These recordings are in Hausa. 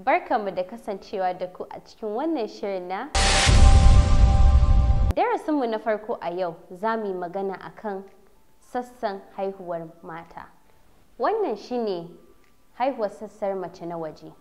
Barkanmu da kasancewa da ku a cikin wannan shirin na Darasinmu na farko a yau za mu yi magana akan sassan haihuwar mata. Wannan shine haihuwar sassar mace na waje.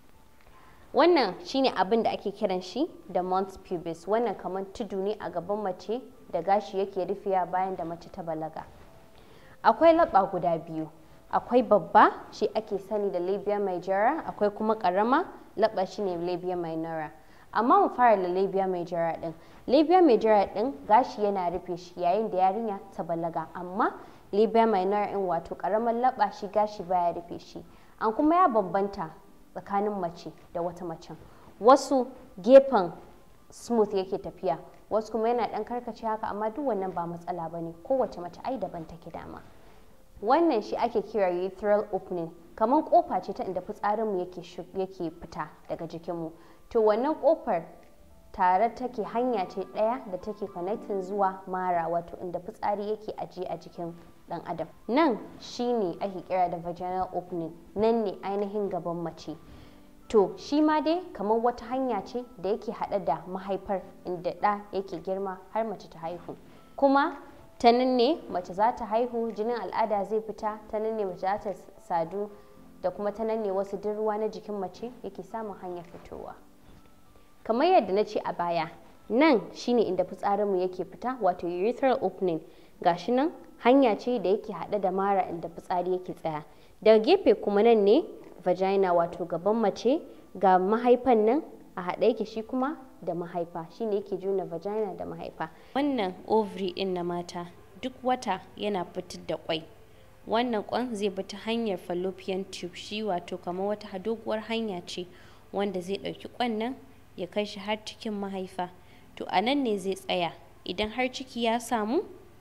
Wannan shine abin da ake kiran shi da mons pubis. Wannan kamar tudu ne a gaban mace da gashi yake rufewa bayan da mace ta balaga. Akwai laɓa guda biyu. Akwai babba shi ake sani da labia majora, akwai kuma ƙarama laɓa shine labia minora. Amma mu fara da labia majora ɗin. Labia majora ɗin gashi yana rufe shi yayin da yarinya ta balaga, amma labia minora ɗin wato ƙaramar laɓa shi gashi baya rufe shi. An kuma ya bambanta tsakanin mace da wata macen. Wasu gefen smooth yake tafiya, wasu kuma yana ɗan karkace haka amma duk wannan ba matsala ba ne, kowace mace ai daban take dama. Wannan shi ake kira urethral opening, kamar kofa ce ta inda fitsarinmu yake yake fita daga jikinmu. To wannan kofar tare take hanya ce ɗaya da take connecting zuwa mara wato inda fitsari yake ajiye a jikin ɗan adam. Nan shi ne ake kira da vaginal opening, nan ne ainihin gaban mace. To shi ma dai kamar wata hanya ce da yake haɗe da mahaifar inda ɗa yake girma har mace ta haihu. Kuma ta nan ne mace za ta haihu jinin al'ada zai fita ta nan ne mace za ta sadu da kuma ta nan ne wasu duk ruwa na jikin mace yake samun hanyar fitowa kamar yadda na ce a baya nan shine inda fitsarinmu yake fita wato urethral opening gashi nan hanya ce da yake haɗe da mara inda fitsari yake tsaya daga gefe kuma nan ne vagina wato gaban mace ga mahaifan nan a haɗe yake shi kuma da mahaifa shine yake juna vagina da mahaifa wannan ovary din na mata duk wata yana fitar da kwai wannan kwan zai bi ta hanyar fallopian tube shi wato kamar wata doguwar hanya ce wanda zai ɗauki kwan nan ya kai shi har cikin mahaifa to a nan ne zai tsaya idan har ciki ya samu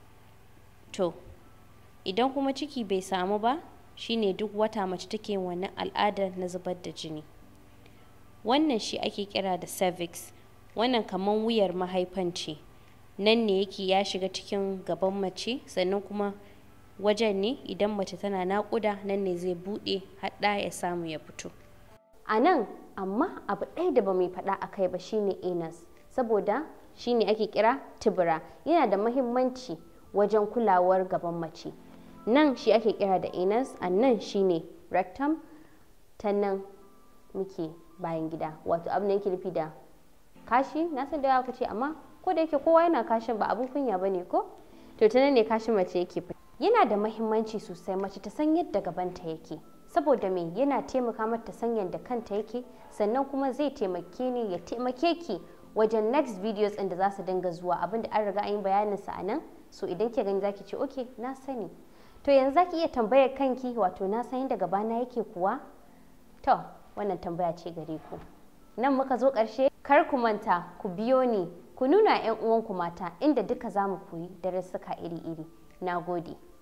to idan kuma ciki bai samu ba shine duk wata mace take wannan al'adar na zubar da jini wannan shi ake kira da cervix wannan kamar wuyar mahaifan ce nan ne yake ya shiga cikin gaban mace sannan kuma wajen ne idan mace tana naƙuda nan ne zai buɗe haɗa ya samu ya fito a nan amma abu ɗaya da ba mai faɗa a kai ba shine anus saboda shine ake kira tibira yana da mahimmanci wajen kulawar gaban mace nan shi ake kira da anus a nan shine rectum ta nan muke bayan gida wato abin da yake nufi da kashi na san da yawa ce amma ko da yake kowa yana kashin ba abun kunya bane ko to ta nan ne kashin mace yake fita yana da mahimmanci sosai mace ta san yadda gabanta yake saboda me yana taimaka mata san yadda kanta yake sannan kuma zai taimake ni ya taimake ki wajen next videos ɗin da za su dinga zuwa abinda an riga an yi bayanin sa a nan so idan ke gani zaki ce okay na sani to yanzu zaki iya tambayar kanki wato na san yadda gabana yake kuwa to wannan tambaya ce gare ku nan muka zo ƙarshe kar ku manta ku biyo ni ku nuna 'yan uwanku mata inda duka za mu koyi darussuka iri-iri na gode